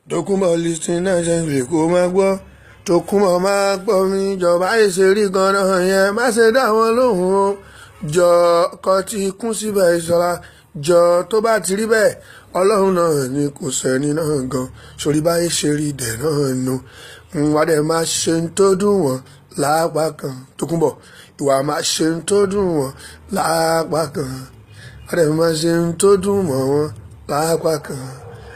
Tókunbọ̀ listing náà ṣe ń lè kó máa gbọ́ Tókunbọ̀ máa gbọ́ mi ìjọba ìṣe rí ganan yẹn má ṣe dá wọn lóhùn o jọ ọkọ ti kún síbẹ̀ ìṣọ́ra jọ tó bá ti rí bẹ́ẹ̀ ọlọ́run náà ni kò sẹ́ni náà gan sórí báyìí ṣe rí dẹ̀ náà nu wà dẹ̀ máa ṣe ń tó dùn wọ́n lápá kan Tókunbọ̀ ìwà máa ṣe ń tó dùn wọ́n lápá kan wà dẹ̀ máa ṣe ń tó dùn mọ́ wọn lápá kan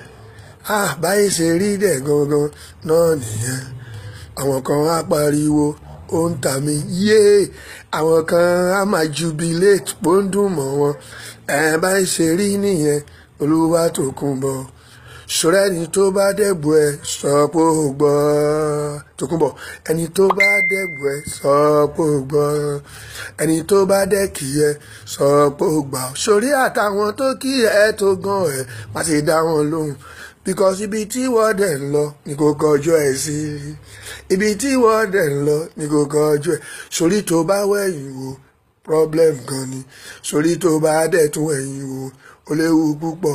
ah báyìí ṣe rí dẹ̀ gangan náà nìyẹn àwọn kan á pariwo ó ń tà mí yéé àwọn kan á máa jubilate pó ń dùn mọ́ wọn ẹ̀ báyìí ṣe rí nìyẹn olúwa Tókunbọ̀ ṣọ́rẹ́ ẹni tó bá dẹ̀bù ẹ sọ pé ó gbọ́ Tókunbọ̀ ẹni tó bá dẹ̀bù ẹ sọ pé ó gbọ́ ẹni tó bá dẹ̀kì ẹ sọ pé ó gbà sórí àtàwọn tó kí ẹ tó gan ẹ má ti dá wọn lóhùn because ibi tí wọ́n dẹ̀ ń lọ ni kò kọjú ẹ̀ sí ibi tí wọ́n dẹ̀ ń lọ ni kò kọjú ẹ̀ sórí tó bá wẹ̀yìn wò problem gan ni sórí tó bá dẹ̀ tún wẹ̀yìn wò ó léwu púpọ̀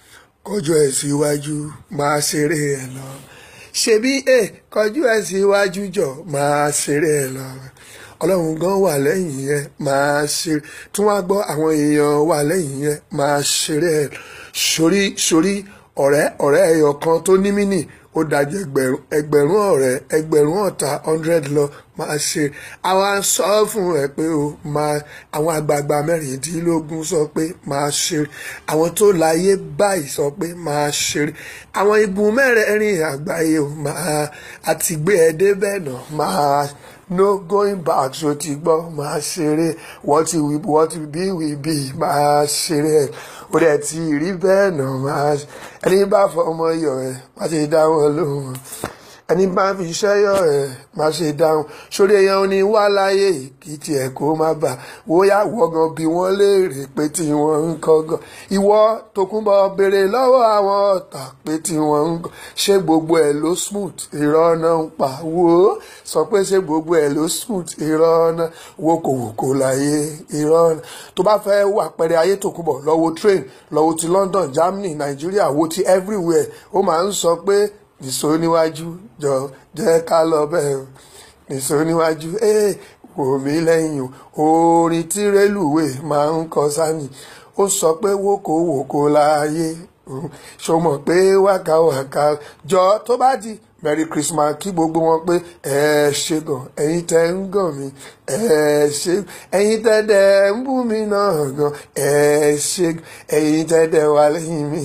kọjú ẹ̀ síwájú máa ṣeré ẹ̀ lọ ṣebí ẹ kọjú ẹ̀ síwájú jọ máa ṣeré ẹ̀ lọ ọlọ́run gan wà lẹ́yìn yẹn máa ṣe tún wá gbọ́ àwọn èèyàn wà lẹ́yìn yẹn máa ṣeré ẹ̀ sórí sórí ọ̀rẹ́ ọ̀rẹ́ ẹyọ kan tó ní mínì ó dájú ẹgbẹ̀rún ẹgbẹ̀rún ọ̀rẹ́ ẹgbẹ̀rún ọ̀tá hundred lọ máa ṣe àwa ń sọ fún ẹ pé o máa àwọn àgbààgbà mẹ́rìndínlógún sọ pé máa ṣe àwọn tó láyé báyìí sọ pé máa ṣe àwọn igun mẹ́rẹ̀ẹ̀rin àgbáyé o máa àti gbé ẹ débẹ̀ náà máa no going back so ti gbọ́ máa ṣeré what will what will be will be máa ṣeré ẹ̀ ó dẹ̀ ti rí bẹ́ẹ̀ náà máa ẹni bá fọmọ yọ ẹ̀ má ṣe dá wọn lóhùn ẹni bá fi iṣẹ́ yọ ẹ̀ má ṣe dáhùn sórí èèyàn ní wá láyé kí tiẹ̀ kó má bà wóyá wọ́gàn bí wọ́n léèrè pé tí wọ́n ń kọ́gàn ìwọ Tókunbọ̀ béèrè lọ́wọ́ àwọn ọ̀tá pé tí wọ́n ń gàn ṣé gbogbo ẹ̀ ló smooth irọ́ náà ń pa wò ó sọ pé ṣé gbogbo ẹ̀ ló smooth irọ́ náà wo kò wò kò láyé irọ́ náà tó bá fẹ́ wà pẹ̀rẹ̀ ayé Tókunbọ̀ lọ wo train lọ wo ti London Germany Nigeria wo ti everywhere ó máa ń sọ pé nìṣó níwájú jọ jẹ́ ká lọ bẹ́ẹ̀ nìṣó níwájú ẹ̀ wò mí lẹ́yìn o orin tí rélùwé máa ń kọ sáni ó sọ pé wókò wòkò láàyè ṣó mọ̀ pé wákàwákà jọ tó bá di merry christmas kí gbogbo wọn pé ẹ ṣe gan ẹ̀yin tẹ́ ń gàn mí ẹ ṣe ẹ̀yin tẹ́ dẹ̀ ń bú mi náà gan ẹ ṣe ẹ̀yin tẹ́ dẹ̀ wà lẹ́yìn mi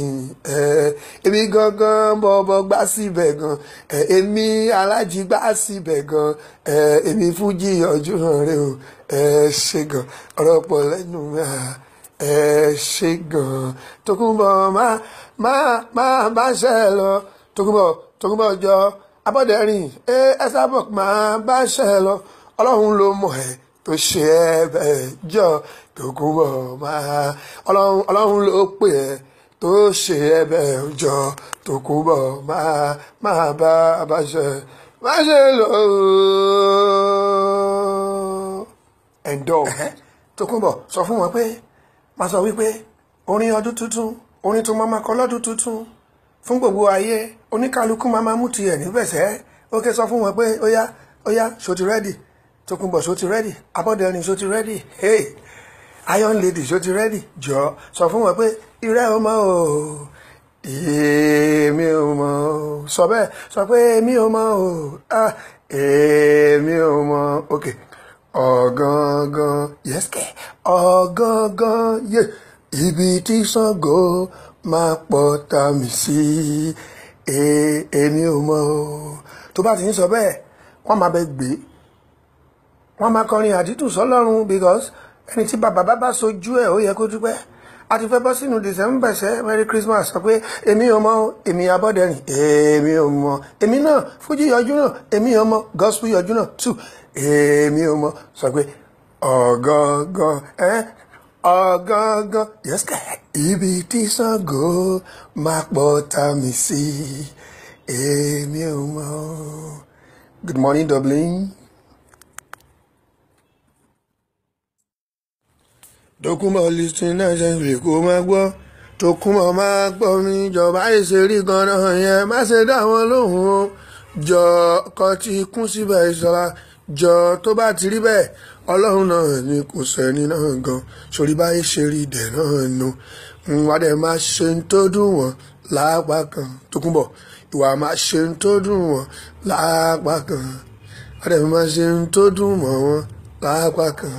ẹ èmi gangan bọbọ gbá síbẹ̀ gan ẹ èmi alájí gbá síbẹ̀ gan ẹ èmi fújì ọjọ́ rẹ o ẹ ṣe gan ọ̀rọ̀ pọ̀ lẹ́nu mi ẹ ṣe gan Tókunbọ̀ má má má bá ṣe lọ Tókunbọ̀ Tókunbọ̀ jọ abọ́dẹ̀rìn ẹ ẹ sábọ̀ máa bá ṣe lọ ọlọ́run ló mọ̀ ẹ́ tó ṣe ẹ bẹ́ẹ̀ jọ Tókunbọ̀ máa ọlọ́run ọlọ́run ló pè ẹ́ tó ṣe ẹ bẹ́ẹ̀ jọ Tókunbọ̀ máa máa bá bá ṣe má ṣe lọ. ẹ̀ńdọ́ Tókunbọ̀ sọ fún wọn pé máa sọ wípé orin ọdún tuntun orin tó máa ma kọ lọ́dún tuntun fún gbogbo ayé oníkálukú máa máa mú tiẹ̀ níbẹ̀sẹ̀ ó ké sọ fún wọn pé ó yá ó yá ṣó ti rẹ́dì Tókunbọ̀ ṣó ti rẹ́dì Abọ́dẹrìn ṣó ti rẹ́dì hey Iron Lady ṣó ti rẹ́dì jọ sọ fún wọn pé irẹ́ o mọ́ o èmi ò mọ̀ o sọ bẹ́ẹ̀ sọ pé èmi ò mọ̀ o ah èmi ò mọ̀ ok ọ̀gangan yes kẹ́ ọ̀gangan yé ibi tí Ṣàngó máa pọ̀ ta mi sí èmi ò mọ̀ o tó bá ti ń sọ bẹ́ẹ̀ wọ́n máa bẹ gbé wọ́n máa kọrin àdídùn sọ́lọ́run because ẹni tí bàbá bá bá sojú ẹ̀ ó yẹ kó dúpẹ́ a ti fẹ́ bọ́ sínú december ṣẹ́ merry christmas sọ pé èmi ò mọ̀ èmi Abọ́dẹrìn èmi ò mọ̀ èmi náà fújì yọjú náà èmi ò mọ̀ gospel yọjú náà too èmi ò mọ̀ sọ pé ọ̀gangan ẹ́ ọ̀gangan yẹ́sìkà ibi tí Ṣàngó máa pọ̀ ta mi sí èmi ò mọ̀ good morning Dublin. Tókunbọ̀ listing náà ṣe ń lè kó máa gbọ́ Tòkunbọ̀ máa gbọ́ mi jọba èsè rí ganan yẹn má ṣe dá wọn lóhùn o jọ kọ ti kún síbẹ̀ ìṣọ́ra jọ tó bá ti rí bẹ́ẹ̀ ọlọ́run náà ni kò sẹ́ni náà gan sórí báyìí ṣe rí ìdẹ̀ náà nu wà dẹ̀ máa ṣe ń tó dùn wọ́n lápá kan Tòkunbọ̀ ìwà máa ṣe ń tó dùn wọ́n lápá kan wà dẹ̀ máa ṣe ń tó dùn mọ́ wọn lápá kan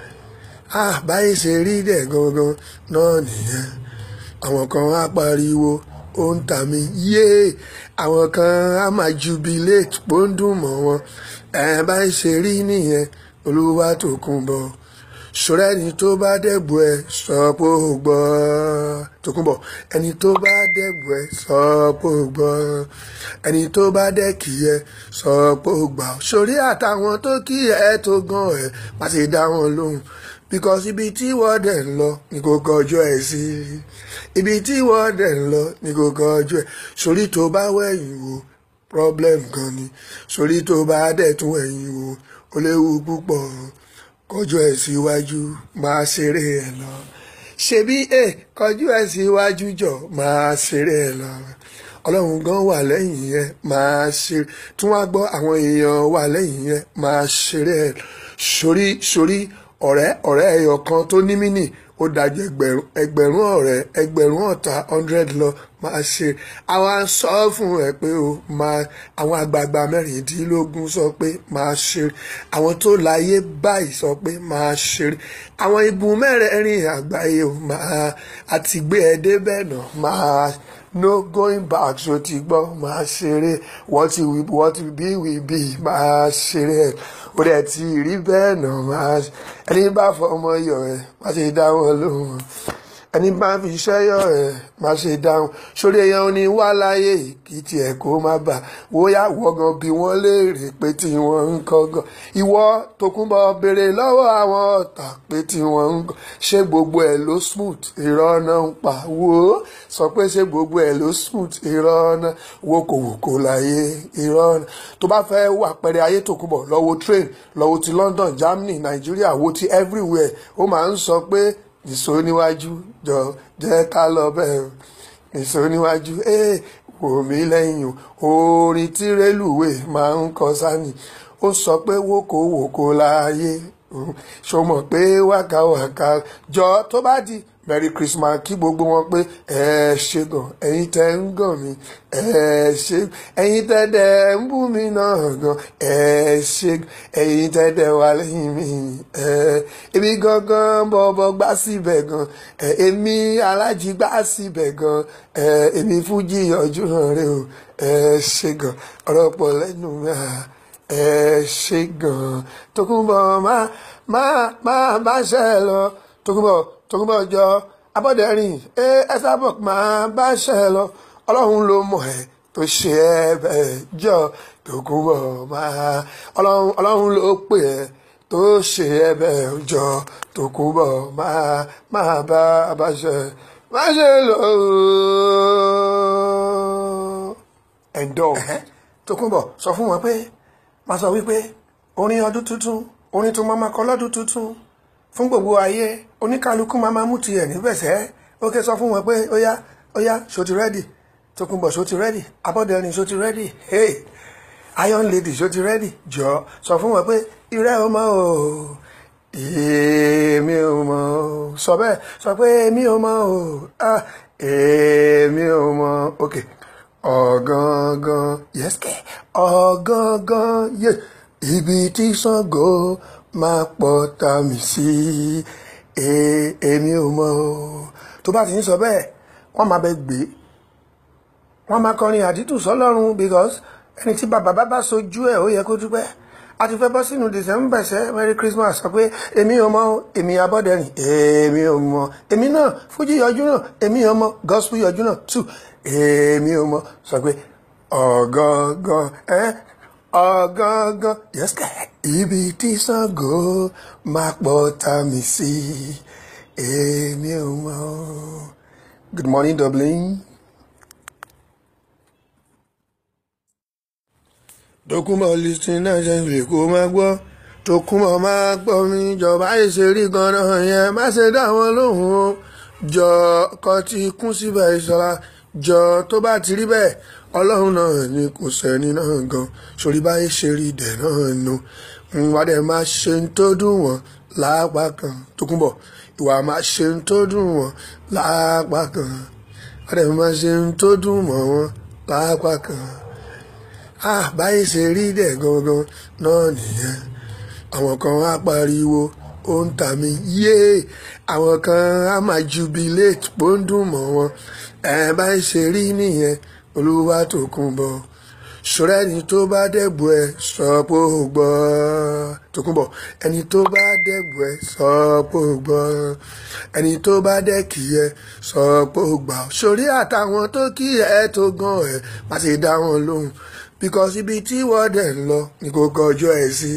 ah báyìí ṣe rí ìdẹ̀ gangan náà nìyẹn àwọn kan á pariwo ó ń tà mí yéé àwọn kan á máa jubilate pó ń dùn mọ́ wọn ẹ̀ báyìí ṣe rí nìyẹn olúwa Tòkunbọ̀ ṣọ́rẹ́ ẹni tó bá dẹ̀bù ẹ sọ pé ó gbọ́ Tòkunbọ̀ ẹni tó bá dẹ̀bù ẹ sọ pé ó gbọ́ ẹni tó bá dẹ̀kì ẹ sọ pé ó gbà sórí àtàwọn tó kí ẹ tó gan ẹ má ṣe dá wọn lóhùn because ibi tí wọ́n dẹ̀ ń lọ ni kò kọjú ẹ̀ sí ibi tí wọ́n dẹ̀ ń lọ ni kò kọjú ẹ̀ sórí tó bá wẹ̀yìn wò problem gan ni sórí tó bá dẹ̀ tún wẹ̀yìn wò ó léwu púpọ̀ kọjú ẹ̀ síwájú máa ṣeré ẹ̀ lọ ṣebí ẹ kọjú ẹ̀ síwájú jọ máa ṣeré ẹ̀ lọ ọlọ́run gan wà lẹ́yìn yẹn máa ṣe tún wá gbọ́ àwọn èèyàn wà lẹ́yìn yẹn máa ṣeré ẹ̀ sórí sórí ọ̀rẹ́ ọ̀rẹ́ ẹyọ kan tó ní mínì ó dájú ẹgbẹ̀rún ẹgbẹ̀rún ọ̀rẹ́ ẹgbẹ̀rún ọ̀tá hundred lọ máa ṣe àwa ń sọ fún ẹ pé o máa àwọn àgbààgbà mẹ́rìndínlógún sọ pé máa ṣe àwọn tó láyé báyìí sọ pé máa ṣe àwọn igun mẹ́rẹ̀ẹ̀rin àgbáyé o máa àti gbé ẹ débẹ̀ náà máa no going back so ti gbọ́ máa ṣeré what will what will be will be máa ṣeré ẹ̀ ó dẹ̀ ti rí bẹ́ẹ̀ náà máa ẹni bá fọ ọmọ yọ ẹ̀ má ṣe dá wọn lóhùn ẹni bá fi iṣẹ́ yọ ẹ̀ má ṣe dáhùn sórí èèyàn ní wá láyé kí tiẹ̀ kó má bà wóyá wọ́gàn bí wọ́n léèrè pé tí wọ́n ń kọ́gàn ìwọ Tòkunbọ̀ béèrè lọ́wọ́ àwọn ọ̀tá pé tí wọ́n ń kọ́ ṣé gbogbo ẹ̀ ló smooth irọ́ náà ń pa wò ó sọ pé ṣé gbogbo ẹ̀ ló smooth irọ́ náà wókòwòkò láyé irọ́ náà tó bá fẹ́ wà pẹ̀rẹ̀ ayé Tòkunbọ̀ lọ wo train lọ wo ti London Germany Nigeria wo ti everywhere ó máa ń sọ pé nìṣó níwájú jọ jẹ́ ká lọ bẹ́ẹ̀ nìṣó níwájú ee wò mí lẹ́yìn o orin tí rélùwé máa ń kọ sani ó sọ pé wókòwòkò láàyè ṣó mọ̀ pé wákàwákà jọ tó bá di merry christmas kí gbogbo wọn pé ẹ ṣe gan ẹ̀yin tẹ́ ń gàn mí ẹ ṣe ẹ̀yin tẹ́ dẹ ń bú mi náà gan ẹ ṣe ẹ̀yin tẹ́ dẹ wà lẹ́yìn mi ẹ èmi gangan bọbọ gbá síbẹ̀ gan ẹ èmi alájí gbá síbẹ̀ gan ẹ èmi fújì ọjọ́ náà rẹ o ẹ ṣe gan ọ̀rọ̀ pọ̀ lẹ́nu mi ẹ ṣe gan Tòkunbọ̀ má má má bá ṣe lọ Tòkunbọ̀ Tòkunbọ̀ jọ abọ́dẹ̀rìn ẹ ẹsàbọ̀ máa bá ṣe lọ ọlọ́run ló mọ̀ ẹ́ tó ṣe ẹ bẹ́ẹ̀ jọ Tòkunbọ̀ máa ọlọ́run ọlọ́run ló pè ẹ́ tó ṣe ẹ bẹ́ẹ̀ jọ Tòkunbọ̀ máa máa bá bá ṣe má ṣe lọ. ẹ̀ńdọ́ Tòkunbọ̀ sọ fún wọn pé máa sọ wípé orin ọdún tuntun orin tó máa ma kọ lọ́dún tuntun fún gbogbo ayé oníkálukú máa ma mú tiẹ̀ níbẹ̀sẹ̀ ó ké sọ fún wọn pé ó yá ó yá ṣó ti rẹ́dì Tókunbọ̀ ṣó ti rẹ́dì Abọ́dẹrìn ṣó ti rẹ́dì hey Iron Lady ṣó ti rẹ́dì jọ sọ fún wọn pé irẹ́ o mọ́ o èmi ò mọ̀ o sọ bẹ́ẹ̀ sọ pé èmi ò mọ̀ o ah èmi ò mọ̀ ok ọ̀gangan yes kẹ́ ọ̀gangan yes ibi tí Ṣàngó máa pọ̀ ta mi sí èmi ò mọ̀ o tó bá ti ń sọ bẹ́ẹ̀ wọ́n máa bẹ gbé wọ́n máa kọrin àdítù sọ́lọ́run because ẹni tí bàbá bá bá sojú ẹ̀ ó yẹ kó dúpẹ́ a ti fẹ́ bọ́ sínú december ṣẹ́ merry christmas sọ pé èmi ò mọ̀ èmi Abọ́dẹrìn èmi ò mọ̀ èmi náà fújì yọjú náà èmi ò mọ̀ gospel yọjú náà too èmi ò mọ̀ sọ pé ọ̀gangan ẹ́ ọ̀gangan yes ibi tí Ṣàngó máa pọ̀ ta mi sí èmi ò mọ̀ good morning Dublin. Tòkunbọ̀ listing náà ṣe ń lè kó máa gbọ́ Tòkunbọ̀ máa gbọ́ mi ìjọba ìṣe rí ganan yẹn má ṣe dá wọn lóhùn o jọ kọ́ ti kún síbẹ̀ ìṣọ́ra jọ tó bá ti rí bẹ́ẹ̀ ọlọ́run náà ni kò sẹ́ni náà gan sórí báyé ṣe rí dẹ̀ náà nu wà dẹ̀ máa ṣe ń tó dùn wọ́n lápá kan tó kún bọ̀ ìwà máa ṣe ń tó dùn wọ́n lápá kan wà dẹ̀ máa ṣe ń tó dùn mọ́ wọn lápá kan ah báyé ṣe rí dẹ̀ gangan náà nìyẹn àwọn kan á pariwo ó ń tà mí yéé àwọn kan á máa jubilate pó ń dùn mọ́ wọn ẹ̀ báyìí ṣe rí nìyẹn olúwa tó kún bọ̀ ṣọ́rẹ́ ẹni tó bá dẹ̀bù ẹ sọ pé ó gbọ́ tó kún bọ̀ ẹni tó bá dẹ̀bù ẹ sọ pé ó gbọ́ ẹni tó bá dẹ̀kì ẹ sọ pé ó gbà sórí àtàwọn tó kí ẹ tó gan ẹ má ṣe dá wọn lóhùn because ibi tí wọ́n dẹ̀ ń lọ ni kò kọjú ẹ̀ sí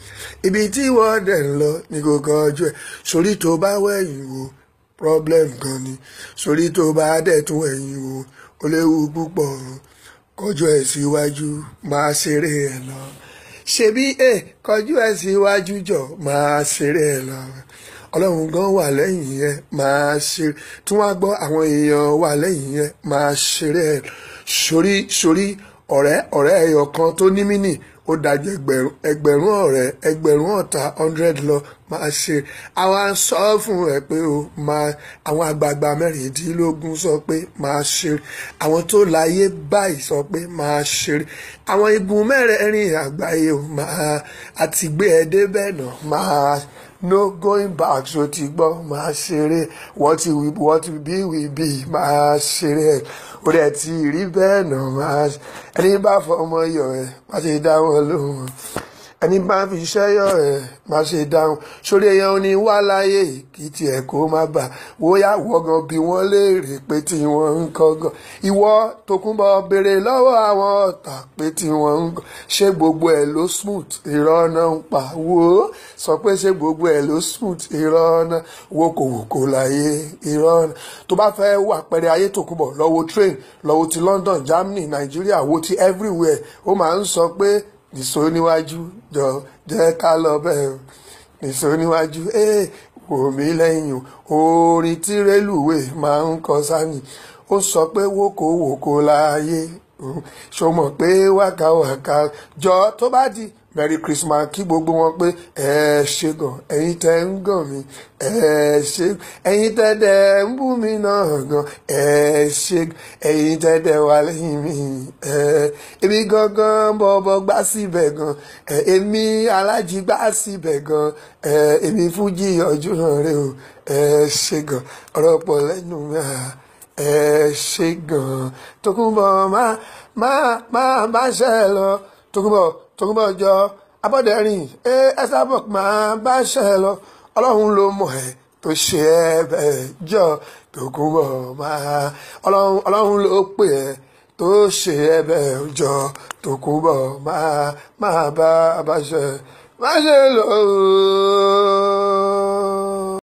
ibi tí wọ́n dẹ̀ ń lọ ni kò kọjú ẹ̀ sórí tó bá wẹ̀yìn wò problem gan ni sórí tó bá dẹ̀ tún ẹ̀yìn wò ó léwu púpọ̀ kọjú ẹ̀ síwájú máa ṣeré ẹ̀ lọ ṣebí ẹ kọjú ẹ̀ síwájú jọ máa ṣeré ẹ̀ lọ ọlọ́run gan wà lẹ́yìn yẹn máa ṣe tí wọ́n á gbọ́ àwọn èèyàn wà lẹ́yìn yẹn máa ṣeré ẹ̀ sórí sórí ọ̀rẹ́ ọ̀rẹ́ ẹyọ kan tó ní mínì ó dájú ẹgbẹ̀rún ẹgbẹ̀rún ọ̀rẹ́ ẹgbẹ̀rún ọ̀tá hundred lọ máa ṣe àwa ń sọ fún ẹ pé o máa àwọn àgbààgbà mẹ́rìndínlógún sọ pé máa ṣe àwọn tó láyé báyìí sọ pé máa ṣe àwọn igun mẹ́rẹ̀ẹ̀rin àgbáyé o máa àti gbé ẹ débẹ̀ náà máa no going back so ti gbọ́ máa ṣeré what will what will be will be máa ṣeré ẹ̀ ó dẹ̀ ti rí bẹ́ẹ̀ náà máa ẹni bá fọmọ yọ ẹ̀ má ṣe dá wọn lóhùn ẹni bá fi iṣẹ́ yọ ẹ̀ má ṣe dáhùn sórí ẹyẹ oní wá láyé kí tiẹ̀ kó má bà wóyá wọ́gàn bí wọ́n léèrè pé tí wọ́n ń kọ́gàn ìwọ Tókunbọ̀ béèrè lọ́wọ́ àwọn ọ̀tá pé tí wọ́n ń kọ́ ṣé gbogbo ẹ̀ ló smooth irọ́ náà ń pa wò ó sọ pé ṣé gbogbo ẹ̀ ló smooth irọ́ náà wo kò wò kò láyé irọ́ náà tó bá fẹ́ wà pẹ̀rẹ̀ ayé Tókunbọ̀ lọ wo train lọ wo ti London Germany Nigeria wo ti everywhere ó máa ń sọ pé nìṣó níwájú jọ jẹ́ ká lọ bẹ́ẹ̀ nìṣó níwájú ee wò mí lẹ́yìn orin tí rélùwé máa ń kọ sáni ó sọ pé wókòwòkò láàyè ṣó mọ̀ pé wákàwákà jọ tó bá di merry christmas kí gbogbo wọn pé ẹ ṣe gan ẹ̀yin tẹ́ ń gàn mí ẹ ṣe ẹ̀yin tẹ́ dẹ ń bú mi náà gan ẹ ṣe ẹ̀yin tẹ́ dẹ wà lẹ́yìn mi ẹ èmi gangan bọbọ gbá síbẹ̀ gan ẹ èmi alájí gbá síbẹ̀ gan ẹ èmi fújì ọjọ́ náà rẹ o ẹ ṣe gan ọ̀rọ̀ pọ̀ lẹ́nu mi ẹ ṣe gan Tókunbọ̀ má má má bá ṣe lọ Tókunbọ̀ Tókunbọ̀ jọ abọ́dẹ̀rìn ẹ ẹsàbọ̀ máa bá ṣe lọ ọlọ́run ló mọ̀ ẹ́ tó ṣe ẹ bẹ́ẹ̀ jọ Tókunbọ̀ máa ọlọ́run ọlọ́run ló pè ẹ́ tó ṣe ẹ bẹ́ẹ̀ jọ Tókunbọ̀ máa máa bá bá ṣe má ṣe lọ.